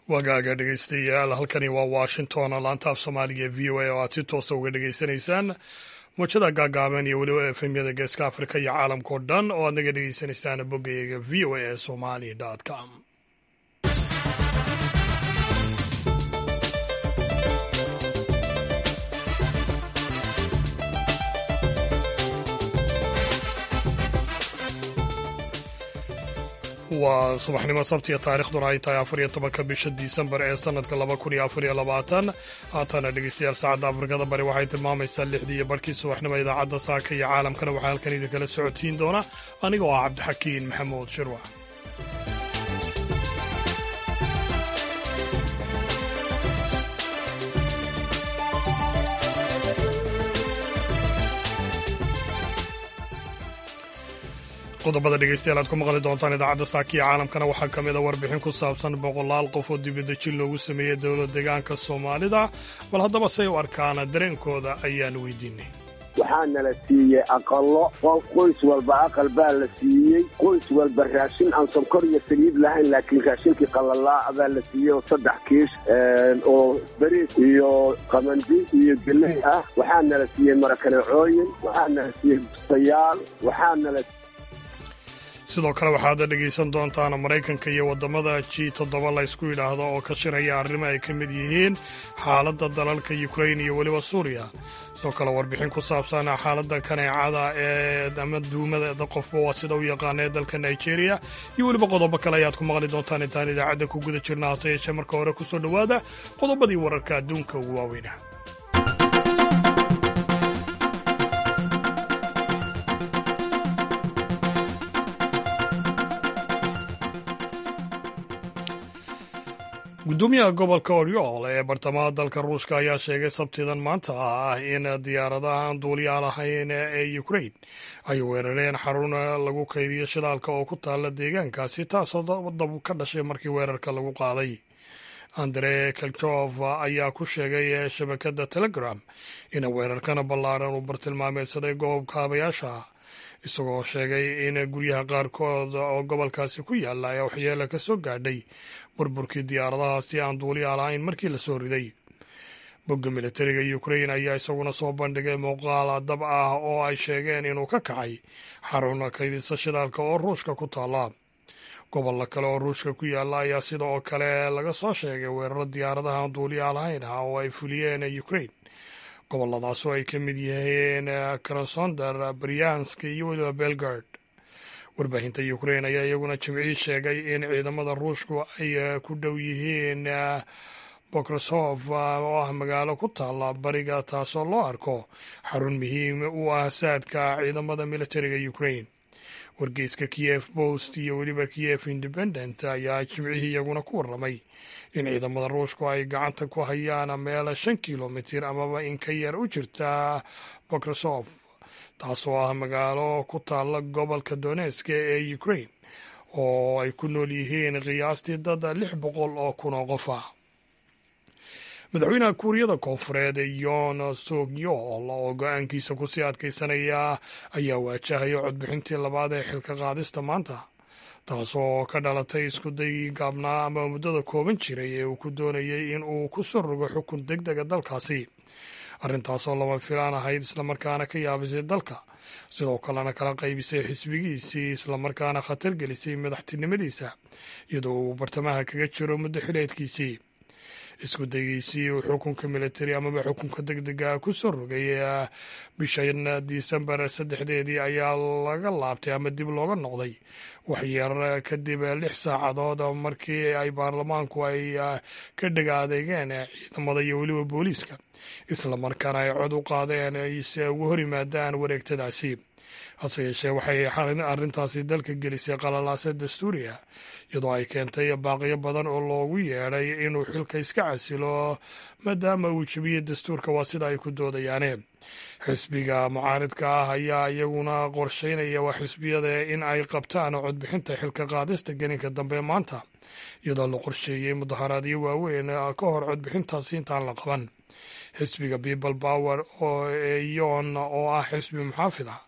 wagaaga dhegaystayaal halkani waa washington laanta af soomaaliga e v o a oo aad si toosa uga dhegaysanaysaan muujada gaagaaban iyo weliba efemyada geeska afrika iyo caalamkao dhan oo aad naga dhegaysanaysaan boggayaga v o a somali com waa subaxnimo sabtiya taarikhduna ay tahay afar iyo tobanka bisha disembar ee sanadka laba kun iyo afar iyo labaatan haatana dhegeystayaal saacadda afrikada bari waxay tilmaamaysaa lixdii iyo barhkii subaxnimo idaacadda saaka iyo caalamkana waxaa halkan idinkala socodsiin doona anigoo ah cabdixakiin maxamuud shirwax qodobada dhegeystayaal aad ku maqli doontaan idaacadda saakiya caalamkana waxaa ka mida warbixin ku saabsan boqolaal qof oo dibadejin loogu sameeyey dowlad deegaanka soomaalida bal haddaba say u arkaana dareenkooda ayaan weydiinay waxaa nala siiyey aqalo qof qoys walba aqal baa la siiyey qoys walba raashin aan sonkor iyo saliid lahayn laakiin raashinkii qalalaa baa la siiyey oo saddex kiish oo beriis iyo qamandi iyo geley ah waxaa nala siiyey marakaneecooyin waxaa nala siiyey bustayaal waxaa nala sidoo kale waxaad dhegaysan doontaan maraykanka iyo waddamada g toddoba laysku yidhaahdo oo ka shiraya arrimo ay ka mid yihiin xaaladda dalalka yukrain iyo weliba suuriya sidoo kale warbixin ku saabsan xaaladda kaneecada ee ama duumada qofba waa sida u yaqaana ee dalka nigeria iyo weliba qodobo kale ayaad ku maqli doontaan intaan idaacadda ku guda jirna hase yeeshee marka hore ku soo dhowaada qodobadii wararka adduunka ugu waaweyna gudoomiyaha gobolka oryool ee bartamaha dalka ruushka ayaa sheegay sabtidan maanta ah in diyaaradaha aan duuliyaa lahayn ee ukrain ay weerareen xarun lagu kaydiyo shidaalka oo ku taala deegaankaasi taasoo dab ka dhashay markii weerarka lagu qaaday andre kaljof ayaa ku sheegay shabakadda telegram in weerarkana ballaaran uu bartilmaameedsaday goobka habayaasha isagoo sheegay in guryaha qaarkood oo gobolkaasi ku yaala ee waxyeelo ka soo gaadhay burburkii diyaaradahaasi aan duuliyaa lahayn markii la soo riday bogga militariga ukrain ayaa isaguna soo bandhigay muuqaal dab ah oo ay sheegeen inuu ka kacay xarun kaydisa shidaalka oo ruushka ku taala gobolla kale oo ruushka ku yaala ayaa sida oo kale laga soo sheegay weeraro diyaaradaha aan duuliyaa lahayn ah oo ay fuliyeen ukrain goboladaas oo ay ka mid yihiin krasonder bryansk iyo weliba belgard warbaahinta ukrain ayaa iyaguna jimcii sheegay in ciidamada ruushku ay ku dhow yihiin bokrosov oo ah magaalo ku taala bariga taasoo loo arko xarun muhiim u ah saadka ciidamada militariga ukrain wargeyska kiev post iyo weliba kiev independent ayaa jimcihii iyaguna ku warramay in ciidamada ruushku ay gacanta ku hayaan meel shan kilomitir amaba in ka yar u jirta bokrosov taasoo ah magaalo ku taalla gobolka doneska ee ukrain oo ay ku nool yihiin qiyaastii dad lix boqol oo kun oo qof ah madaxweynaha kuuriyada koonfureed yon sogyol oo go-aankiisa kusii adkaysanaya ayaa waajahaya codbixintii labaad ee xilka qaadista maanta taasoo ka dhalatay iskuday gaabnaa ama muddada kooban jiray ee uu ku doonayay in uu ku soo rogo xukun deg dega dalkaasi arrintaasoo lama filaan ahayd islamarkaana ka yaabisay dalka sidoo kalena kala qaybisay xisbigiisii islamarkaana khatar gelisay madaxtinimadiisa iyadoo uu bartamaha kaga jiro muddo xileedkiisii isku dagiisii uu xukunka militari amaba xukunka deg dega ku soo rogay bishan disembar saddexdeedii ayaa laga laabtay ama dib looga noqday waxyar kadib lix saacadood markii ay baarlamaanku ay ka dhega adeegeen ciidamada iyo weliba booliiska islamarkaana ay cod u qaadeen si ay uga hor yimaadaan wareegtadaasi hase yeeshee waxay arrintaasi dalka gelisay qalalaase dastuuriya iyadoo ay keentay baaqiyo badan oo loogu yeedhay inuu xilka iska casilo maadaama uu jebiyey dastuurka waa sida ay ku doodayaane xisbiga mucaaridka ah ayaa iyaguna qorsheynaya waa xisbiyada in ay qabtaan codbixinta xilka qaadista geninka dambe maanta iyadoo la qorsheeyey mudaharaadyo waaweyn ka hor codbixintaasi intaan la qaban xisbiga people power oo yon oo ah xisbi muxaafid ah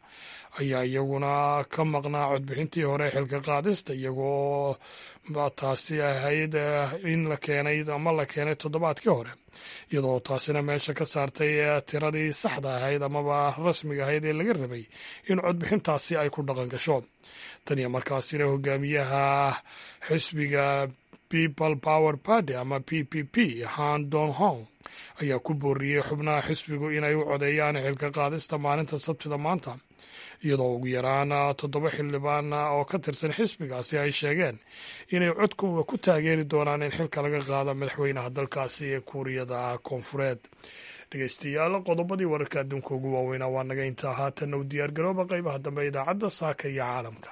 ayaa iyaguna ka maqnaa codbixintii hore xilka qaadista iyagoo taasi ahayd in la keenay ama la keenay toddobaadkii hore iyadoo taasina meesha ka saartay tiradii saxda ahayd amaba rasmiga ahayd ee laga rabay in codbixintaasi ay ku dhaqan gasho tan iyo markaasina hogaamiyaha xisbiga people power party ama p p p han don hong ayaa ku booriyey xubnaha xisbigu inay u codeeyaan xilka qaadista maalinta sabtida maanta iyadoo ugu yaraan toddoba xildhibaan oo ka tirsan xisbigaasi ay sheegeen inay codkooda ku taageeri doonaan in xilka laga qaado madaxweynaha dalkaasi ee kuuriyada koonfureed dhegeystayaal qodobadii wararka adduunka ugu waaweynaa waa naga intaa haatanna u diyaargarooba qaybaha dambe idaacadda saaka iyo caalamka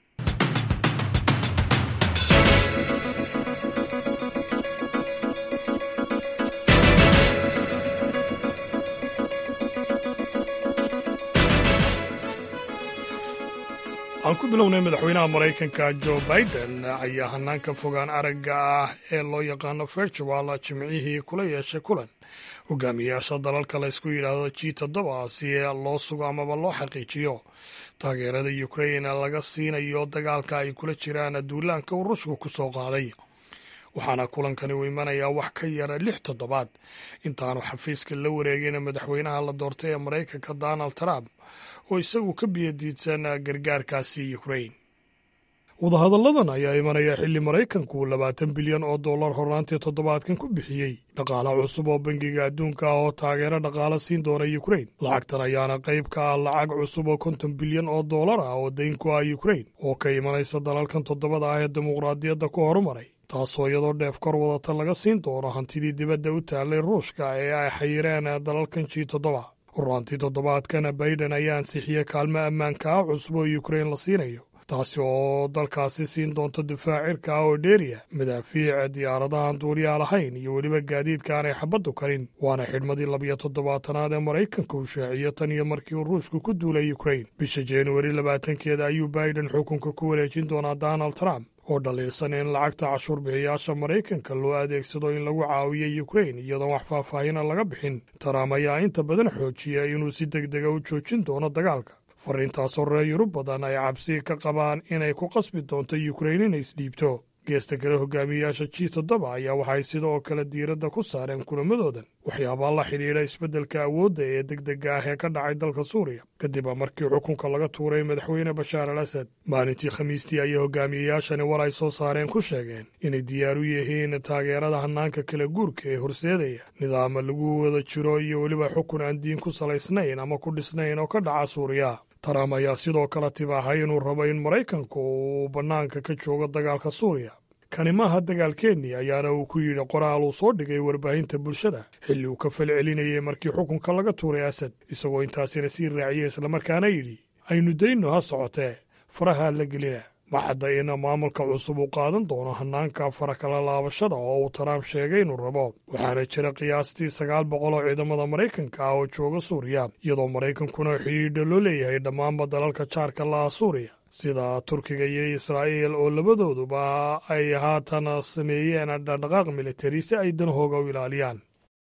aan ku bilownay madaxweynaha maraykanka jo biden ayaa hanaanka fogaan aragga ah ee loo yaqaano virtual jimcihii kula yeeshay kulan hogaamiyayaasha dalalka la ysku yidhaahdo g toddoba si loo sugo amaba loo xaqiijiyo taageerada ukrain laga siinayo dagaalka ay kula jiraan duulaanka uu ruushku ku soo qaaday waxaana kulankani uu imanayaa wax ka yara lix toddobaad intaanu xafiiska la wareegin madaxweynaha la doortay ee maraykanka donald trump oo isagu ka biyadiidsan gargaarkaasi ukrain wadahadalladan ayaa imanaya xilli maraykanku labaatan bilyan oo dollar hornaantii toddobaadkan ku bixiyey dhaqaala cusub oo bangiga adduunka ah oo taageero dhaqaala siin doona ukrain lacagtan ayaana qayb ka ah lacag cusub oo konton bilyan oo dollar ah oo dayn ku ah ukrain oo ka imanaysa dalalkan toddobada ah ee dimuqraadiyadda ku horumaray taasoo iyadoo dheef kor wadata laga siin doono hantidii dibadda u taallay ruushka ee ay xayireen dalalkan g toddoba hornaantii toddobaadkana baiden ayaa ansixiyey kaalmo ammaanka ah cusub oo ukrain la siinayo taasi oo dalkaasi siin doonto difaac cirka ah oo dheeriya madaafiic diyaaradahan duuliyaa lahayn iyo weliba gaadiidka aanay xabaddu karin waana xidhmadii labiyo toddobaatanaad ee maraykanka uu shaaciyo tan iyo markii uu ruushku ku duulay ukrain bisha januari labaatankeeda ayuu baiden xukunka ku wareejin doonaa donald trump oo dhaliilsan in lacagta cashuur bixiyaasha maraykanka loo adeegsado in lagu caawiyo ukrain iyadoon wax faahfaahina laga bixin trump ayaa inta badan xoojiya inuu si deg dega u joojin doono dagaalka fariintaasoo reer yurub badan ay cabsi ka qabaan inay ku qasbi doonto ukrain inay isdhiibto geesta kale hogaamiyayaasha g toddoba ayaa waxay sidoo kale diiradda ku saareen kulamadoodan waxyaabaa la xidhiidha isbeddelka awoodda ee degdega ah ee ka dhacay dalka suuriya kadib markii xukunka laga tuuray madaxweyne bashaar al asad maalintii khamiistii ayay hogaamiyayaashani war ay soo saareen ku sheegeen inay diyaar u yihiin taageerada hanaanka kala guurka ee horseedaya nidaama lagu wada jiro iyo weliba xukun aan diin ku salaysnayn ama ku dhisnayn oo ka dhaca suuriya trump ayaa sidoo kale tibaahay inuu rabo in maraykanku uu bannaanka ka joogo dagaalka suuriya kani maaha dagaalkeennii ayaana uu ku yidhi qoraal uu soo dhigay warbaahinta bulshada xilli uu ka fal celinayay markii xukunka laga tuuray asad isagoo intaasina sii raaciyey islamarkaana yidhi aynu dayno ha socotee faraha la gelina ma cadda in maamulka cusub uu qaadan doono hanaanka fara kala laabashada oo uu trump sheegay inuu rabo waxaana jira qiyaastii sagaal boqol oo ciidamada maraykanka ah oo jooga suuriya iyadoo maraykankuna xidhiidha loo leeyahay dhammaanba dalalka jaarka laha suuriya sida turkiga iyo israa'iil oo labadooduba ay haatan sameeyeen dhaqdhaqaaq militari si ay danahooga u ilaaliyaan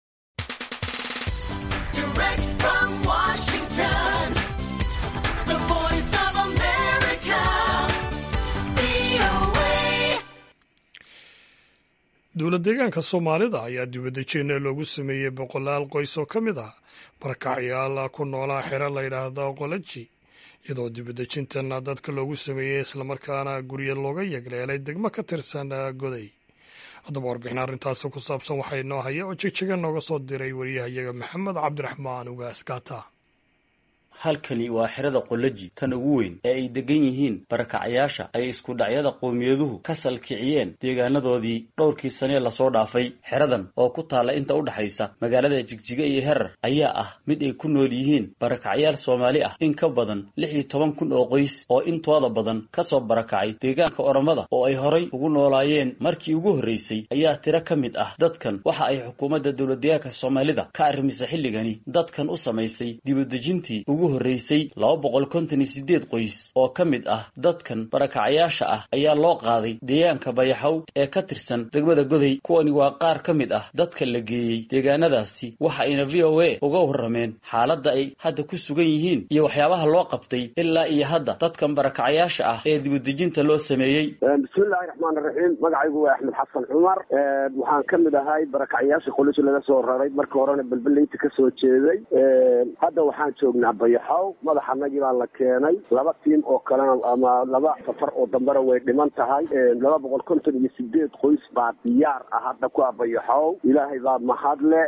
dowlad deegaanka soomaalida ayaa dibadejeen loogu sameeyey boqolaal qoys oo ka mid ah barakacyaal ku noolaa xero la yidhaahdo qolaji iyadoo dibadejintan dadka loogu sameeyey islamarkaana guryo looga yegleelay degmo ka tirsan goday haddaba warbixin arrintaasi ku saabsan waxaa inoo haya oo jegjegan nooga soo diray wariyahayaga maxamed cabdiraxmaan ugaas gaata halkani waa xerada qolaji tan ugu weyn ee ay degan yihiin barakacyaasha ay isku dhacyada qowmiyaduhu ka salkiciyeen deegaanadoodii dhowrkii sanee lasoo dhaafay xeradan oo ku taalla inta u dhaxaysa magaalada jigjiga iyo herar ayaa ah mid ay ku nool yihiin barakacyaal soomaali ah in ka badan lix iyo toban kun oo qoys oo intooda badan ka soo barakacay deegaanka oromada oo ay horay ugu noolaayeen markii ugu horraysay ayaa tiro ka mid ah dadkan waxa ay xukuumadda dowladdeegaanka soomaalida ka arrimisay xilligani dadkan u samaysay dibadejintii ugu ugu horreysay laba boqol konton iyo sideed qoys oo ka mid ah dadkan barakacayaasha ah ayaa loo qaaday deegaanka bayaxow ee ka tirsan degmada goday kuwani waa qaar ka mid ah dadka la geeyey deegaanadaasi waxa ayna v o a uga warrameen xaaladda ay hadda ku sugan yihiin iyo waxyaabaha loo qabtay ilaa iyo hadda dadkan barakacayaasha ah ee dibudejinta loo sameeyey bismillahi raxmaan raxiim magacaygu waa axmed xasan cumar waxaan ka mid ahay barakacyaasha qolis laga soo raray marka horena belbelaynta kasoo jeeday hadda waxaan joognaa bayaxow madaxanagii baa la keenay laba tiim oo kalena ama laba safar oo dambena way dhiman tahay laba boqol konton iyo sideed qoys baa diyaar ah hadda ku abayaxow ilaahay baa mahadle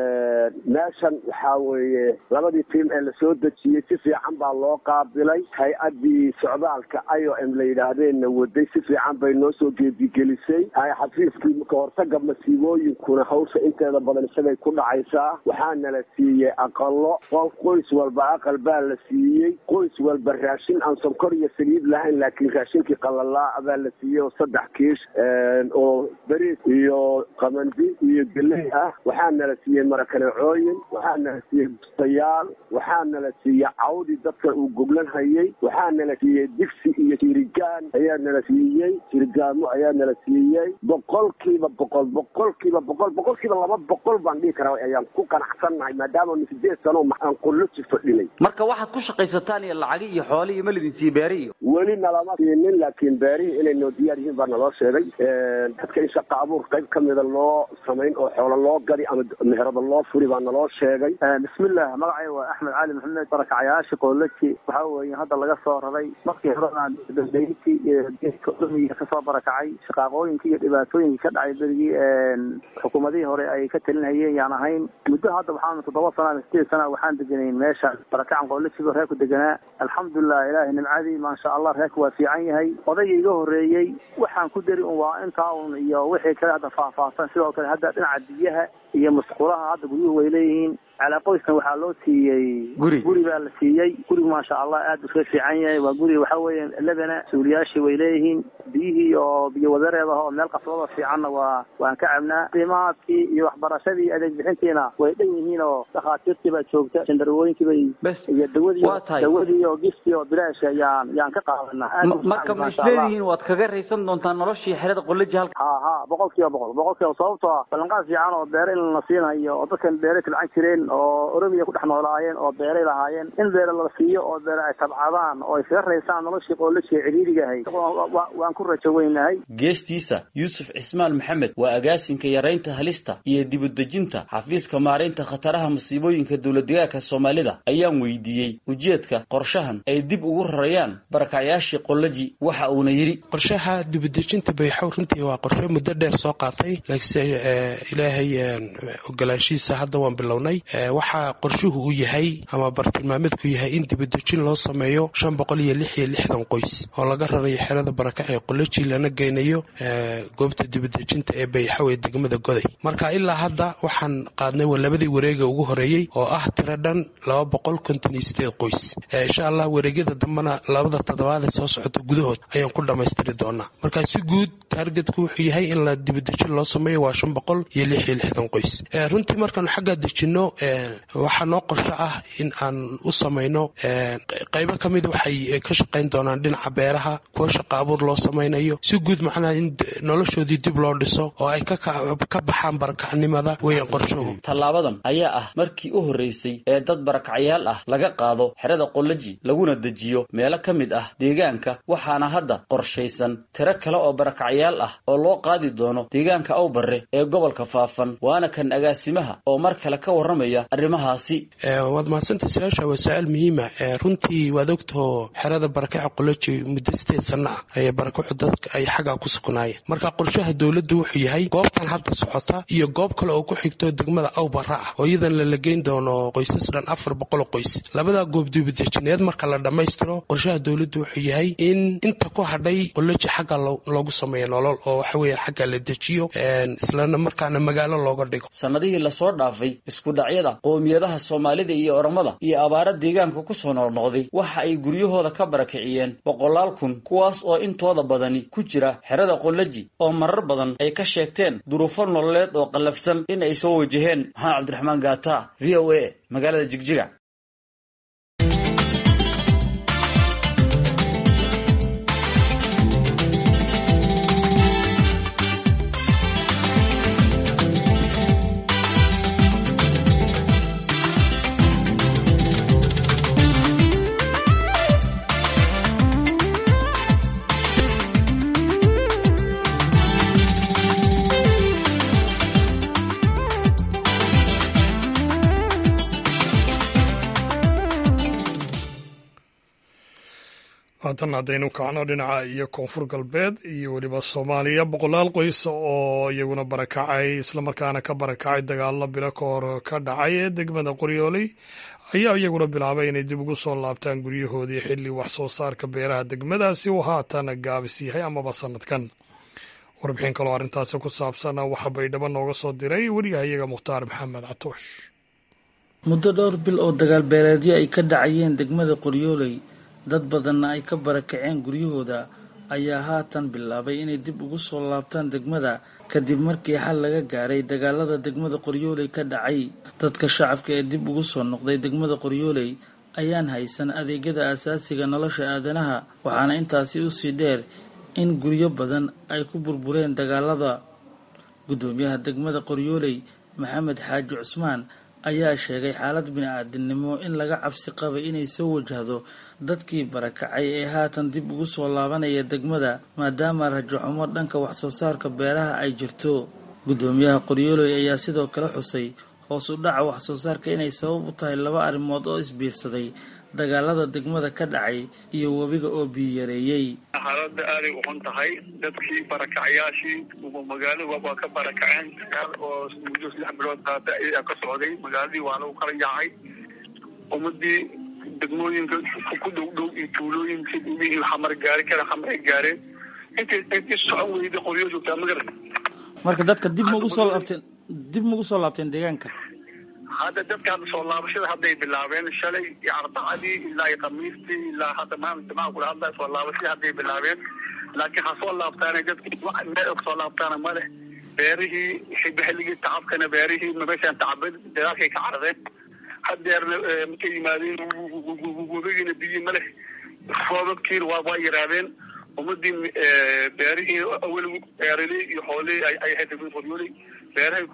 meeshan waxaa weeye labadii tiim ee lasoo dejiyey si fiican baa loo qaabilay hay-adii socdaalka i o m la yidhaahdeenna waday si fiican bay noo soo geedigelisay xafiiskii kahortaga masiibooyinkuna hawsha inteeda badan isagay ku dhacaysaa waxaana la siiyey aqalo qoys walba aqal baa la siiyey qoys walba raashin aan sonkor iyo saliid lahayn laakiin raashinkii qalalaa baa la siiyey oo saddex kiish oo beriis iyo qamandi iyo geley ah waxaana la siiyey marakaneecooyin waxaana la siiyey bustayaal waxaana la siiyey cawdi dadka uu goglan hayay waxaana la siiyey digsi iyo jirigaan ayaana la siiyey jirigaamo ayaana la siiyey boqolkiiba boqol boqolkiiba boqol boqolkiiba laba boqol baan dhihi karaa ayaan ku qanacsannahay maadaama sideed sano aan qoloji fadhinay marka waxaad ku shaqaysataan iyo lacagi iyo xooli iyo malidin sii beeri iyo weli nalama siinin laakiin beerihii inay noo diyaar yihiin baa naloo sheegay dadka in shaqa abuur qayb kamida loo samayn oo xoolo loo gadi ama meherada loo furi baa naloo sheegay bismillah magacay waa axmed cali maxamed barakacayaasha qooloji waxaa weeye hadda laga soo raray markii horena dambeyntii iyo geedka umiga kasoo barakacay shaqaaqooyinkii iyo dhibaatooyinkii ka dhacay berigii xukuumadihii hore ay ka talinhayeen yaan ahayn muddo hadda waxaan toddoba sana ama sideed sana waxaan deganayn meesha barakacan qoolojiba reerku deganaa alxamdulilah ilaahay nimcadii maasha allah reerka waa fiican yahay odayga iga horeeyey waxaan ku dari un waa intaa un iyo wixii kale hadda faahfaahsan sidoo kale hadda dhinaca biyaha iyo musqulaha hadda guryuhu way leeyihiin calaa qoyskan waxaa loo siiyey guri guri baa la siiyey gurigu maasha allah aad buu iska fiican yahay waa guri waxa weeye lebena suuliyaashii way leeyihiin biyihii oo biyo wadareedaha oo meel qasbada fiicanna waa waan ka cabnaa qiimahaadkii iyo waxbarashadii adeeg bixintiina way dhan yihiin oo dhakhaatiirtii baa joogta jandarwooyinkii bay bes iyo dawadii waa tahay dawadii oo giftii oo bilaasha yaan yaan ka qaadanaa aad Ma- buu marka fiican ma maasha Allah. isleedihiin waad kaga raysan doontaan noloshii xerada qollaji halka ha ha boqol kiiba boqol boqol kiiba sababtoo ah ballanqaad fiican oo beere in la siinayo oo dadkan beere tabcan jireen oo oromiya ku dhex noolaayeen oo beeray lahaayeen in beere la siiyo oo beere ay tabcadaan oo ay kaga raysaan noloshii qoolashii ciriiriga ahayd Wa- wa- waan ku rajo weynahay geestiisa yuusuf cismaan maxamed waa agaasinka yaraynta halista iyo dibudejinta xafiiska maaraynta khataraha masiibooyinka dowladdegaanka soomaalida ayaan weydiiyey ujeedka qorshahan ay dib ugu rarayaan barakacyaashii qollaji waxa uuna yidhi qorshaha dibadejinta bayxow runtii waa qorshe muddo dheer soo qaatay laakiinse eh, ilaahay eh, ogolaanshihiisa hadda waan bilownay Eh, waxaa qorshuhu u yahay ama bartilmaameedku yahay in dibadejin loo sameeyo shan boqol iyo lix iyo lixdan qoys oo laga rarayo xerada barakac ee qoloji lana geynayo eh, goobta dibadejinta ee bayxow ee degmada goday marka ilaa hadda waxaan qaadnay waa labadii wareega ugu horeeyey oo ah tiro dhan laba boqol konton iyo sideed qoys Eh, insha allah wareegyada dambena labada toddobaad ee soo socota gudahood ayaan ku dhammaystiri doonaa marka si guud taargetku wuxuu yahay in la dibadejin loo sameeyo waa shan boqol iyo lix iyo lixdan qoys Eh, runtii markaanu xaggaa dejinno eh, waxaa noo qorsho ah in aan u samayno eh, qaybo ka mid waxay eh, ka shaqayn doonaan dhinaca beeraha kuwa shaqa abuur loo samaynayo si guud macnaha in d- noloshoodii dib loo dhiso oo ay ka ka- ka baxaan barakacnimada weeyaan qorshuhu tallaabadan ayaa ah markii u horreysay ee dad barakacyaal ah laga qaado xerada qollaji laguna dejiyo meelo ka mid ah deegaanka waxaana hadda qorshaysan tiro kale oo barakacyaal ah oo loo qaadi doono deegaanka awbarre ee gobolka faafan waana kan agaasimaha oo mar kale ka warramaya arrimahaasi Eh, waad mahadsantay su-aasha waa su-aal muhiima Eh, runtii waad ogtahoo xerada barakaca qoloji muddo sideed sanno ah ayay barakacu dadka ay xaggaa ku sugnaayeen marka qorshaha dowladdu wuxuu yahay goobtan hadda socota iyo goob kale oo ku xigto degmada awbara ah oo iyadan lala geyn doono qoysas dhan afar boqol oo qoys labadaa goob dibadejineed marka la dhammaystiro qorshaha dowladdu wuxuu yahay in inta ku hadhay qoloji xagga lo- loogu sameeyo nolol oo waxa weeye xagga la dejiyo eh, islana markaana magaalo looga dhigo sannadihii lasoo dhaafay isku dhacyada qowmiyadaha soomaalida iyo oromada iyo abaara deegaanka ku soo noqnoqday waxa ay guryahooda ka barakiciyeen boqolaal kun kuwaas oo intooda badani ku jira xerada qollaji oo marar badan ay ka sheegteen duruufo nololeed oo qallafsan in ay soo wajaheen maxamed cabdiraxmaan gaata v o a magaalada jigjiga haatan haddaynu kacno dhinaca iyo koonfur galbeed iyo weliba soomaaliya boqolaal qoys oo iyaguna barakacay islamarkaana ka barakacay dagaalo bilo ka hor ka dhacay ee degmada qoryooley ayaa iyaguna bilaabay inay dib ugu soo laabtaan guryahoodii xilli wax soo saarka beeraha degmadaasi uu haatan gaabis yahay amaba sanadkan warbixin kaloo arrintaasi ku saabsan waxa baydhabo nooga soo diray waryahayaga mukhtaar maxamed catoosh muddo dhowr bil oo dagaal beeleedyo ay ka dhacayeen degmada qoryooley dad badanna ay ka barakaceen guryahooda ayaa haatan bilaabay inay dib ugu soo laabtaan degmada kadib markii xal laga gaaray dagaalada degmada qoryooley ka dhacay dadka shacabka ee dib ugu soo noqday degmada qoryooley ayaan haysan adeegyada asaasiga nolosha aadanaha waxaana intaasi usii dheer in guryo badan ay ku burbureen dagaalada guddoomiyaha degmada qoryooley maxamed xaaji cusmaan ayaa sheegay xaalad bini-aadinimo in laga cabsi qabay inay soo wajahdo dadkii barakacay ee haatan dib ugu soo laabanaya degmada maadaama rajaxumo dhanka waxsoo saarka beeraha ay jirto guddoomiyaha qoryooley ayaa sidoo kale xusay hoos u dhaca waxsoo saarka inay sabab u tahay laba arrimood oo isbiirsaday dagaalada degmada ka dhacay iyo webiga oo biyo yareeyey xaalada aaday u xun tahay dadkii barakacayaashii magaalada waa ka barakaceen dagaal oo muddo saddex bilood qaata ayaa ka socday magaaladii waa lagu kala yaacay ummadii degmooyinka ku dhow dhow iyo tuulooyinka wixii xamar gaari kara xamaray gaareen intay intii socon weyday qoryo joogtaa magarata marka dadka dib ma ugu soo laabteen dib ma ugu soo laabteen deegaanka hadda dadka hadda soo laabashada hadday bilaabeen shalay iyo arbacadii ilaa iyo khamiistii ilaa hadda maanta jamaca kula hadlaya soo laabashadii hadday bilaabeen laakiin ha soo laabtaana dadkii meel og soo laabtaana ma leh beerihii xilligii tacabkana beerihii meeshaan tacabad dagaalkay ka caradeen hadeerna markay yimaadeen webigiina biyi ma leh roobabkiina waa waa yaraadeen ummadii beerihii awel beeraley iyo xooley ay ahayd qoryooley beerahay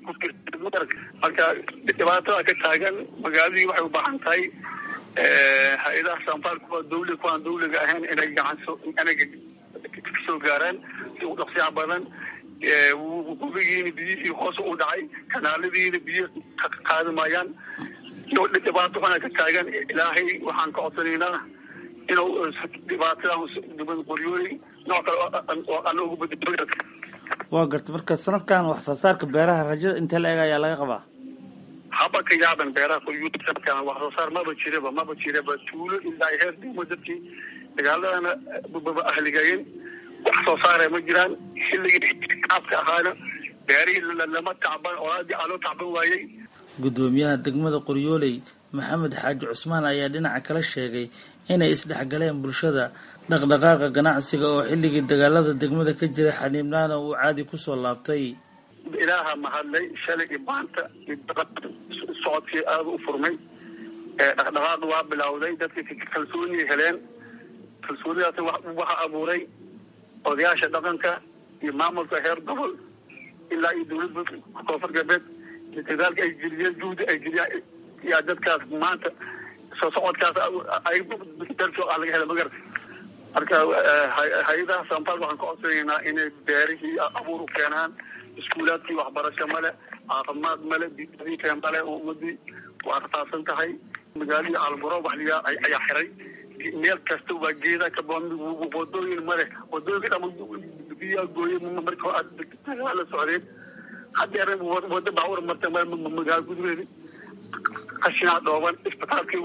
marka dhibaatada ka taagan magaaladii waxay u baahan tahay hay-adaha sanfaal kuwa dawli kuwaan dawliga ahayn inay gacanso inay kasoo gaaraan si u dhaqsiyaha badan webigiina biyihii hoos u dhacay kanaaladiina biyo qaadi maayaan dhibaato xuna ka taagan ilaahay waxaan ka codsanaynaa inuu dhibaatada qoryooley nooc kale oo ana ugu bedelo waa garta marka sanadkan wax soo saarka beeraha rajada intee la eg ayaa laga qabaa haba ka yaaban beeraha qoryuud sanadkan wax soo saar maba jiraba maba jiraba tuulo ilaa heer degmo dadkii dagaaladana ahligayeen wax soo saara ma jiraan xilligii caabka ahaana beerihii lama tacban olaadii aloo tacban waayey guddoomiyaha degmada qoryooley maxamed xaaji cusmaan ayaa dhinaca kala sheegay inay isdhexgaleen bulshada dhaqdhaqaaqa ganacsiga oo xilligii dagaalada degmada ka jira xaniibnaana uu caadi kusoo laabtay ilaaha mahadlay shalay iyo maanta socodkii aada u furmay dhaqdhaqaaq waa bilowday dadkii kalsooniyay heleen kalsoonidaas waxa abuuray odayaasha dhaqanka iyo maamulka heer gobol ilaa iyo dowladda koonfur galbeed dadaalka ay geliyeen juhdi ay geliyaan yaa dadkaas maanta soo socodkaas darso laga hela magarta marka hay-adaha sanfaal waxaan ka codsanaynaa inay beerihii abuur u keenaan iskuulaadkii waxbarasho male caafimaad male biika male ummadii waa rafaadsan tahay magaaladii alburo waxliyaa ayaa xiray meel kasta waa geeda kaboon wadooyin male wadooyinka dhama biyaa gooye marka la socdeen hadeer wada baawur marta magaalo gudaheedi qashinaa dhooban isbitaalkii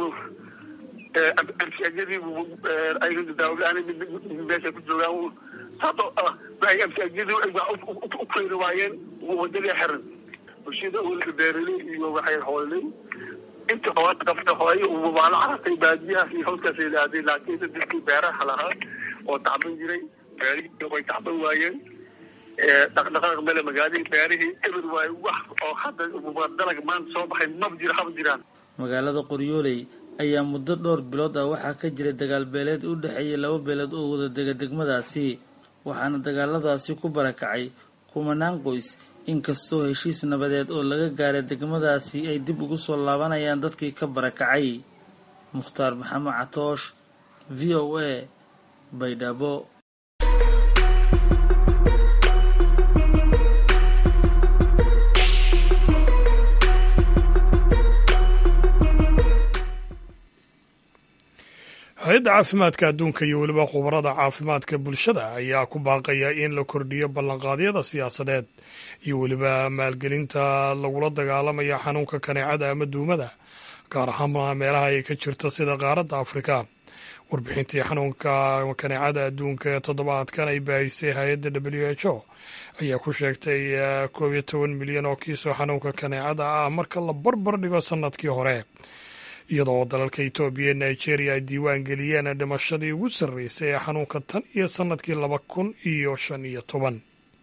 amsiajadii ay daawlaan meesha ku joogaan sato waxay amsiajadii u keeni waayeen wadadii xiran bulshada weliga beeraley iyo waxay hooley inta hoola qabta hooyo waa la carartay baadiyahaas iyo hawskaas ay laadeen laakiin dadkii beeraha lahaa oo tacban jiray beerihii way tacban waayeen dhaqdhaqaaq male magaaladii beerihii eber waayo wax oo hadda dalag maanta soo baxay maba jira haba jiraan magaalada qoryooley ayaa muddo dhowr bilood ah waxaa ka jira dagaal beeleed u dhexeeyay laba beeleed oo wada dega degmadaasi waxaana dagaaladaasi ku barakacay kumanaan qoys inkastoo heshiis nabadeed oo laga gaaray degmadaasi ay dib ugu soo laabanayaan dadkii ka barakacay mukhtaar maxamed catoosh v o a baydhabo hay-adda hay-adda caafimaadka adduunka iyo weliba khubarada caafimaadka bulshada ayaa ku baaqaya in la kordhiyo ballanqaadyada siyaasadeed iyo weliba maalgelinta lagula dagaalamaya xanuunka kaneecada ama duumada gaar ahaan meelaha ay ka jirta sida qaaradda afrika warbixintii xanuunka kaneecada adduunka ee toddobaadkan ay baahisay hay-adda w h o ayaa ku sheegtay koob iyo toban milyan oo kiisoo xanuunka kaneecada ah marka la barbar dhigo sannadkii hore iyadoo dalalka etoobiya nigeria ay diiwaan geliyeen dhimashadii ugu sarreysay ee xanuunka tan iyo sannadkii laba kun iyo shan iyo toban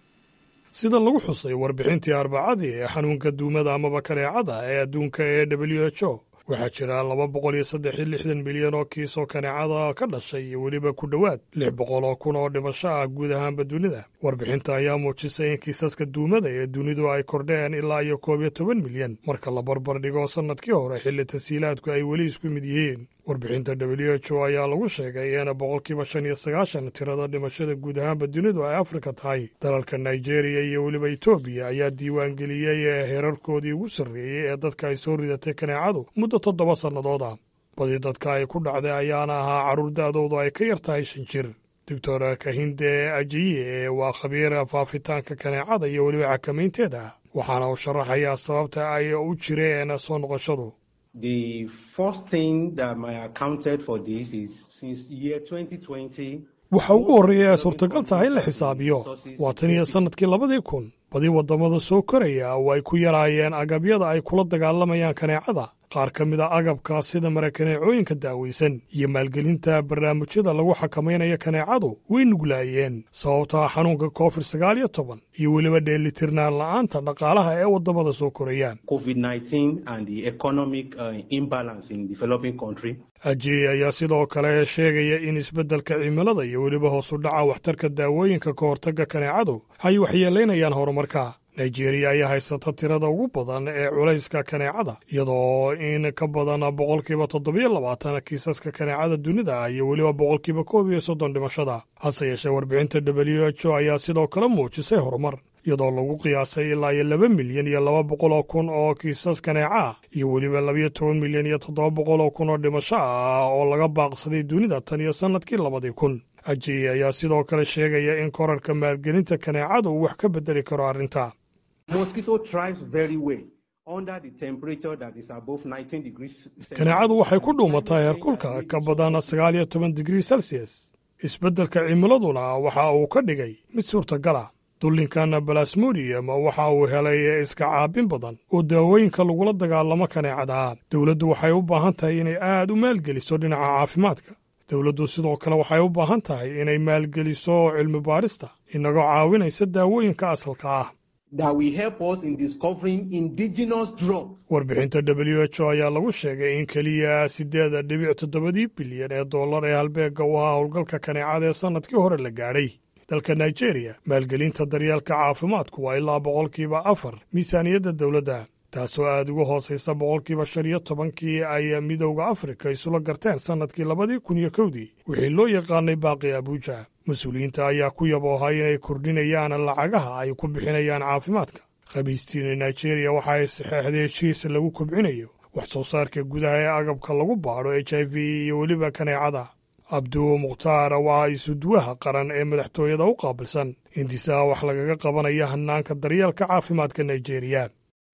sida lagu xusay warbixintii arbacadii ee xanuunka duumada amaba kaneecada ee adduunka ee w h o waxaa jira laba boqol iyo saddex iyo lixdan milyan oo kiisoo kaneecada ka dhashay iyo weliba ku dhowaad lix boqol oo kun oo dhimasho ah guud ahaanba dunida warbixinta ayaa muujisay in kiisaska duumada ee dunidu ay kordheen ilaa iyo koob iyo toban milyan marka la barbar dhigo sannadkii hore xilli tasiilaadku ay weli isku mid yihiin warbixinta w h o ayaa lagu sheegay in boqolkiiba shan iyo sagaashan tirada dhimashada guud ahaanba dunidu ay afrika tahay dalalka nigeria iyo weliba etoobiya ayaa diiwaan geliyey heerarkoodii ugu sarreeyey ee dadka ay soo ridatay kaneecadu muddo toddoba sannadood ah badi dadka ay ku dhacday ayaana ahaa carruur da'doodu ay ka yar tahay shan jir doctor kahinde ajiye waa khabiir faafitaanka kaneecada iyo weliba xakamaynteeda waxaana uu sharaxayaa sababta ay u jireen soo noqoshadu The first thing that might accounted for this is since year 2020. waxa ugu horreeya ee suurtagal tahay in la xisaabiyo waa tan iyo sannadkii labadii kun badi waddamada soo koraya oo ay ku yaraayeen agabyada ay kula dagaalamayaan kaneecada qaar ka mid a agabka sida marakaneecooyinka daawaysan iyo maalgelinta barnaamijyada lagu xakamaynayo kaneecadu way nuglaayeen sababtaa xanuunka covid sagaal iyo toban iyo weliba dheelitirnaan la'aanta dhaqaalaha ee waddamada soo koraya COVID-19 and the economic uh, imbalance in developing country. ajiye ayaa sidoo kale sheegaya in isbeddelka cimilada iyo weliba hoos u dhaca waxtarka daawooyinka ka hortagga kaneecadu ay waxyeelaynayaan horumarka nigeriya ayaa haysata tirada ugu badan ee culayska kaneecada iyadoo in ka badan boqolkiiba toddobiyo labaatan kiisaska kaneecada dunida ah iyo weliba boqolkiiba koob iyo soddon dhimashada hase yeeshee warbixinta w h o ayaa sidoo kale muujisay horumar iyadoo lagu qiyaasay ilaa iyo laba milyan iyo laba boqol oo kun oo kiisas kaneeca ah iyo weliba labayo toban milyan iyo toddoba boqol oo kun oo dhimasho ah oo laga baaqsaday dunida tan iyo sannadkii labadii kun ajiye ayaa sidoo kale sheegaya in korarka maalgelinta kaneecada uu wax ka beddeli karo arrinta Mosquito thrives very well under the temperature that is above 19 degrees. kaneecadu waxay ku dhuumataa heerkulka ka badan sagaal iyo toban digrii celsius isbeddelka cimiladuna waxa uu ka dhigay mid suurtagala dullinkan balasmodium waxa uu helay iska caabin badan oo daawooyinka lagula dagaalamo kaneecada dowladdu waxay u baahan tahay inay aad u maalgeliso dhinaca caafimaadka dowladdu sidoo kale waxay u baahan tahay inay maalgeliso cilmi baadhista inagoo caawinaysa daawooyinka asalka ah That will help us in discovering indigenous drugs. warbixinta w h o ayaa lagu sheegay in keliya siddeeda dhibic toddobadii bilyan ee dollar ee halbeegga u ahaa howlgalka kaneecada ee sannadkii hore la gaadhay dalka nigeria maalgelinta daryeelka caafimaadku waa ilaa boqolkiiba afar miisaaniyadda dowladda taasoo aad uga hoosaysa boqolkiiba shan iyo tobankii ay midowda afrika isula garteen sannadkii labadii kun iyo kowdii wixii loo yaqaanay baaqi abuuja mas-uuliyiinta ayaa ku yaboohay inay kordhinayaan lacagaha ay ku bixinayaan caafimaadka khamiistiina nigeria waxa ay saxeexday heshiis lagu kobcinayo wax soo saarka gudaha ee agabka lagu baadho h i v iyo weliba kaneecada abdu mukhtaar waa isuduwaha qaran ee madaxtooyada u qaabilsan hindisaha wax lagaga qabanaya hanaanka daryeelka caafimaadka nigeria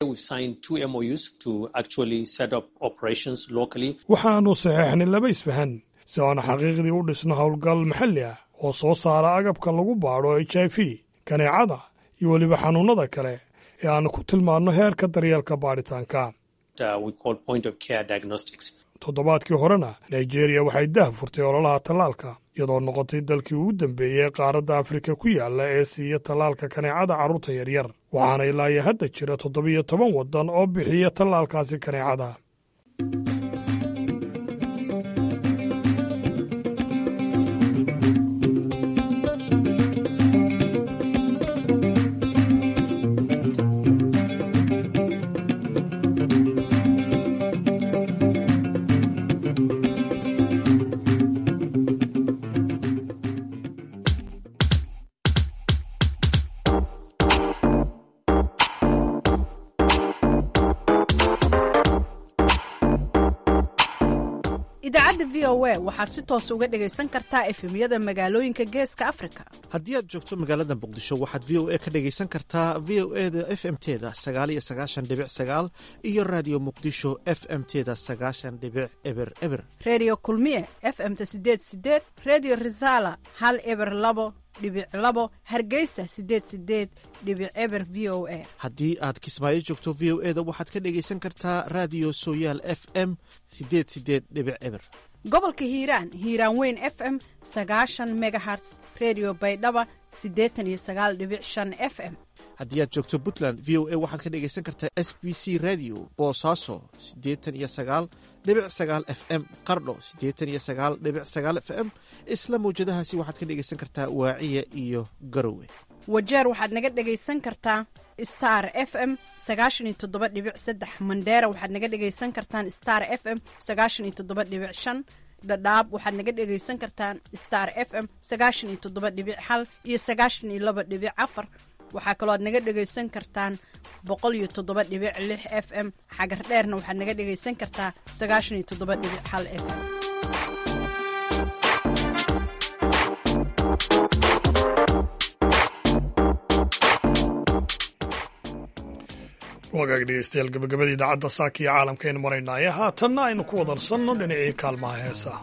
waxaannu saxeexnay laba isfahan si aan xaqiiqdii u dhisno howlgal maxalli ah oo soo saara agabka lagu baadho h i v kaneecada iyo weliba xanuunnada kale ee aannu ku tilmaanno heerka daryeelka baadhitaanka toddobaadkii horena nigeria waxay dah furtay ololaha tallaalka iyadoo noqotay dalkii ugu dambeeyey ee qaaradda afrika ku yaalla ee siiya tallaalka kaneecada carruurta yaryar waxaana ilaa iyo hadda jira toddobiyo toban waddan oo bixiya tallaalkaasi kaneecada idaacadda v o a waxaad si toos uga dhegaysan kartaa efemyada magaalooyinka geeska afrika haddii aad joogto magaalada muqdisho waxaad v o a ka dhegaysan kartaa v o e da f m teda sagaaliyo sagaashan dhibic sagaal iyo raadiyo muqdisho f m teda sagaashan dhibic eber eber redio kulmiye f m-ta sideed sideed redio resala hal eber labo dhibic labo hargeysa sideed sideed dhibic eber v o a haddii aad kismaayo joogto v o e da waxaad ka dhegaysan kartaa raadiyo sooyaal f m sideed sideed dhibic eber gobolka hiiraan hiiraan weyn f m sagaashan megaherts redio baydhaba siddeetan iyo sagaal dhibic shan f m haddii aad joogto puntland v o a waxaad ka dhegaysan kartaa s b c radio boosaaso siddeetan iyo sagaal dhibic sagaal f m qardho siddeetan iyo sagaal dhibic sagaal f m isla mawjadahaasi waxaad ka dhegaysan kartaa waaciya iyo garowe wajeer waxaad naga dhegaysan kartaa star f m sagaashan iyo toddoba dhibic saddex mandheera waxaad naga dhegaysan kartaan star f m sagaashan iyo toddoba dhibic shan dhadhaab waxaad naga dhegaysan kartaan star f m sagaashan iyo toddoba dhibic hal iyo sagaashan iyo laba dhibic afar waxaa kaloo aad naga dhegaysan kartaan boqol iyo toddoba dhibic lix f m xagar dheerna waxaad naga dhegaysan kartaa sagaashan iyo toddoba dhibic hal f m wagaag dhegeystayaal gabagabada idaacadda saaka iyo caalamkaynu maraynaaye haatanna aynu ku wadarsanno dhinacii kaalmaha heesaha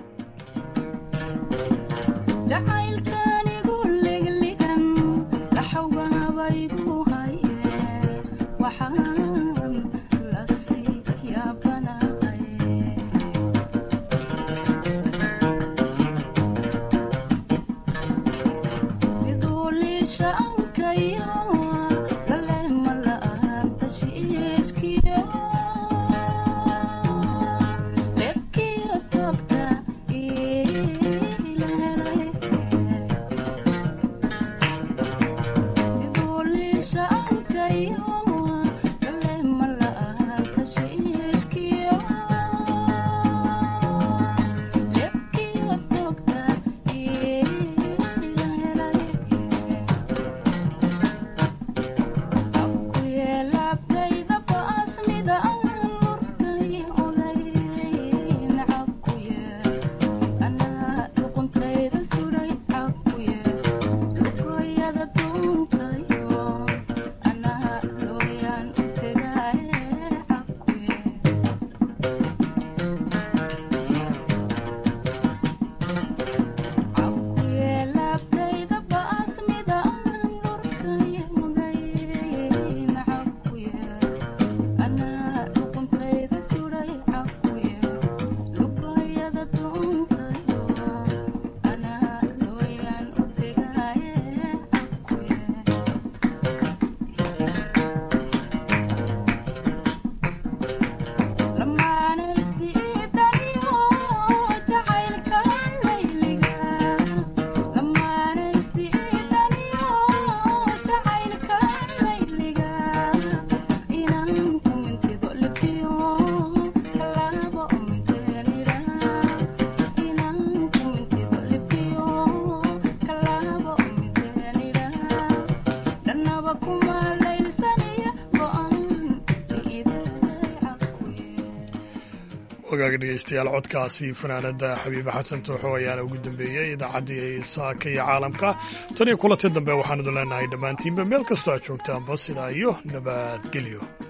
wagaaga dhegeystayaal codkaasi fanaanada xabiibe xasan tooxo ayaana ugu dambeeyey idaacaddii saaka iyo caalamka tan iyo kulanti dambe waxaanu idin leenahay dhammaantiinba meel kastoo aad joogtaanba sidaa iyo nabadgelyo